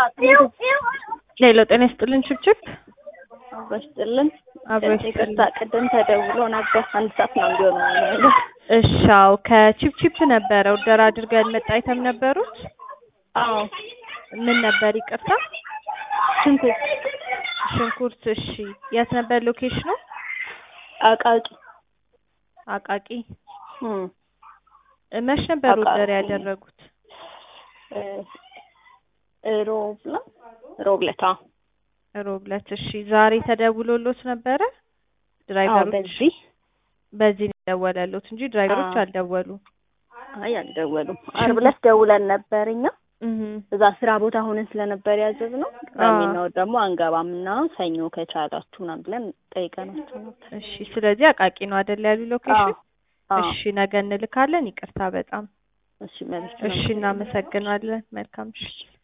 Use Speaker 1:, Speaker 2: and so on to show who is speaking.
Speaker 1: ሌሎ ጤና ይስጥልን ችብችብ
Speaker 2: በስጥልን
Speaker 1: አብሮ
Speaker 2: ይቅርታ፣ ቅድም ተደውሎ ነበር አንድ ሰዓት ነው እንዲሆነ ነው።
Speaker 1: እሻው ከቺፕቺፕ ነበረ ኦርደር አድርገን መጣ አይተም ነበሩት።
Speaker 2: አዎ
Speaker 1: ምን ነበር ይቅርታ?
Speaker 2: ሽንኩርት
Speaker 1: ሽንኩርት። እሺ የት ነበር ሎኬሽኑ?
Speaker 2: አቃቂ
Speaker 1: አቃቂ።
Speaker 2: እም
Speaker 1: መች ነበር
Speaker 2: አቃቂ።
Speaker 1: ኦርደር ያደረጉት?
Speaker 2: እ ሮብ ነው ሮብ ዕለት አዎ
Speaker 1: ሮብ ዕለት። እሺ ዛሬ ተደውሎሎት ነበረ?
Speaker 2: አዎ
Speaker 1: ድራይቨሮች
Speaker 2: በዚህ
Speaker 1: በዚህ ነው የደወለሎት እንጂ ድራይቨሮች
Speaker 2: አዎ።
Speaker 1: አልደወሉም።
Speaker 2: አይ አልደወሉም። ዓርብ ዕለት ደውለን ነበር እኛ
Speaker 1: እህ
Speaker 2: እዛ ስራ ቦታ ሆነን ስለነበር ያዘዝነው ቅዳሜና እሑድ ደግሞ አንገባም እና ሰኞ ከቻላችሁ ምናምን ብለን ጠይቀናቸው ነበር።
Speaker 1: እሺ ስለዚህ አቃቂ ነው አይደል ያሉ
Speaker 2: አዎ
Speaker 1: ሎኬሽን?
Speaker 2: አዎ
Speaker 1: እሺ ነገ እንልካለን። ይቅርታ በጣም
Speaker 2: እሺ መልስ
Speaker 1: እሺ፣ እናመሰግናለን። መልካም እሺ